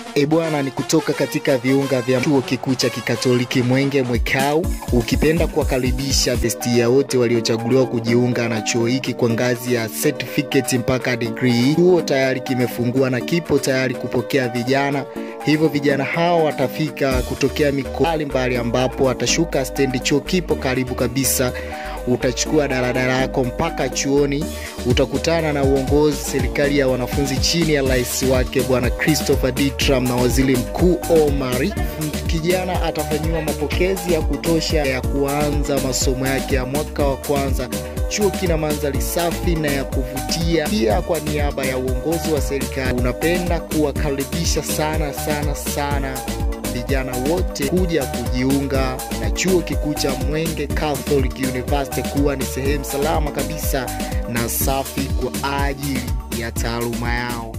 E bwana, ni kutoka katika viunga vya chuo kikuu cha kikatoliki Mwenge Mwekau, ukipenda kuwakaribisha bestia wote waliochaguliwa kujiunga na chuo hiki kwa ngazi ya certificate mpaka degree. Chuo tayari kimefungua na kipo tayari kupokea vijana hivyo vijana hao watafika kutokea mikoa mbalimbali, ambapo watashuka stendi. Chuo kipo karibu kabisa, utachukua daladala yako mpaka chuoni, utakutana na uongozi serikali ya wanafunzi chini ya rais wake Bwana Christopher Ditram na waziri mkuu Omari. Kijana atafanyiwa mapokezi ya kutosha ya kuanza masomo yake ya mwaka wa kwanza. Chuo kina mandhari safi na ya kuvutia. Pia kwa niaba ya uongozi wa serikali unapenda kuwakaribisha sana sana sana vijana wote kuja kujiunga na chuo kikuu cha Mwenge Catholic University kuwa ni sehemu salama kabisa na safi kwa ajili ya taaluma yao.